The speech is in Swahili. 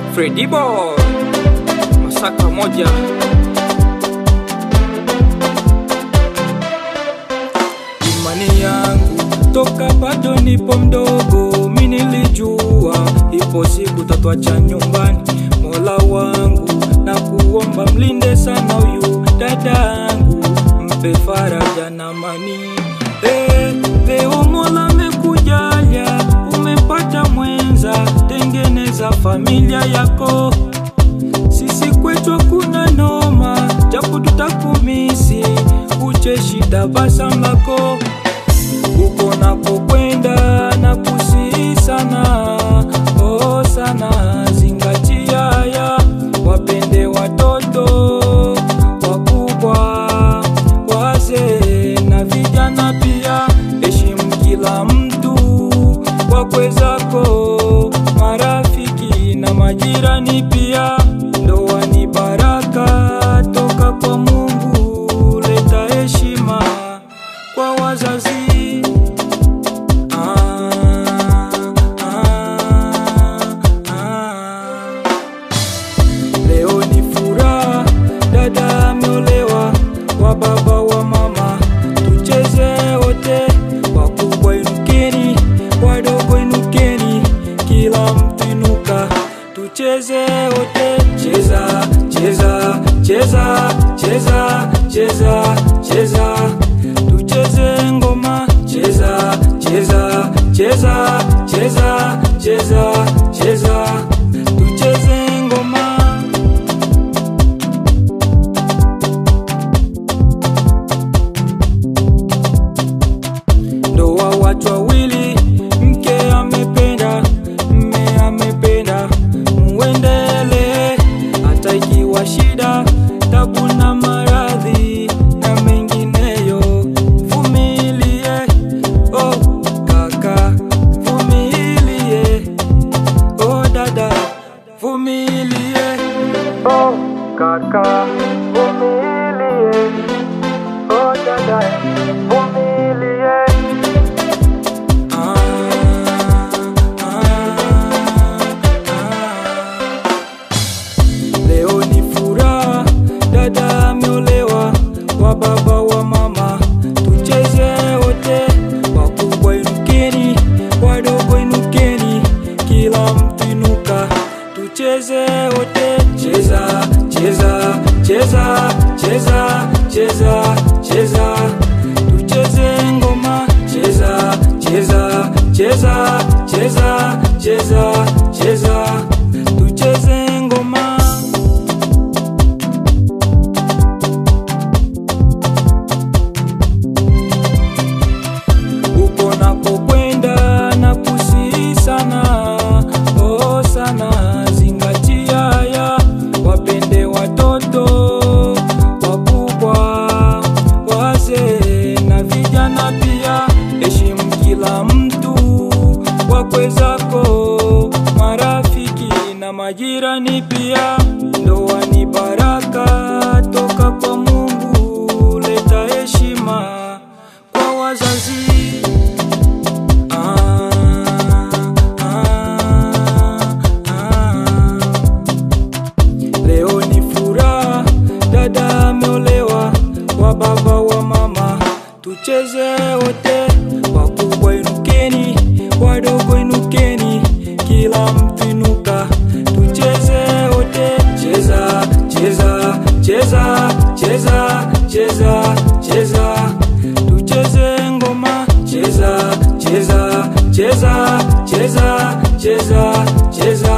Freddy Boy Masaka moja Imani yangu toka bado nipo mdogo, mi nilijua ipo siku tatwacha nyumbani. Mola wangu na kuomba mlinde sana huyu dadangu, mpe faraja na amani. Eh, leo Mola amekujalia, umepata mwenza, tengeneza familia yako sisi kwetu kuna noma, japo tutakumisi, ucheshi tabasamu lako uko nakokwenda na kusihi sana, oh sana, zingatia haya, wapende watoto wakubwa, wazee na vijana pia, heshimu kila mtu, wakwe zako, marafiki na majirani pia. Ndoa ni baraka toka kwa Mungu, leta heshima kwa wazazi. Ah, ah, ah. Leo ni furaha, dada ameolewa, wa baba wa mama, tucheze wote, wakubwa inukeni, wadogo inukeni, kila mtu inuka, tucheze wote, cheza cheza cheza cheza cheza cheza, tucheze ngoma, cheza cheza cheza cheza cheza cheza, tucheze ngoma. ndoa watu wawili, mke amependa, mme amependa, muendele hata ikiwa shida, tabu na maradhi na mengineyo, vumilie oh kaka, vumilie oh dada, vumilie oh kaka, vumilie oh dada, vumilie Ah, ah, ah. Leo ni furaha, dada ameolewa, wa baba wa mama, tucheze wote, wakubwa inukeni, wadogo inukeni, kila mtu inuka, tucheze wote, cheza cheza cheza cheza cheza cheza, tucheze ngoma, cheza cheza cheza cheza cheza cheza, tucheze ngoma. uko nakokwenda na kusihi sana, oh sana, zingatia haya, wapende watoto wakubwa, wazee na vijana pia, heshimu kila mtu, wakwe zako, marafiki na majirani pia. Ndoa ni baraka toka kwa Mungu, leta heshima kwa wazazi. Ah, ah, ah. Leo ni furaha, dada ameolewa, wa baba wa mama, tucheze wote, wakubwa inukeni, wadogo inukeni, kila mtu inuka, tucheze wote, cheza cheza cheza cheza cheza cheza, tucheze ngoma, cheza cheza cheza cheza cheza cheza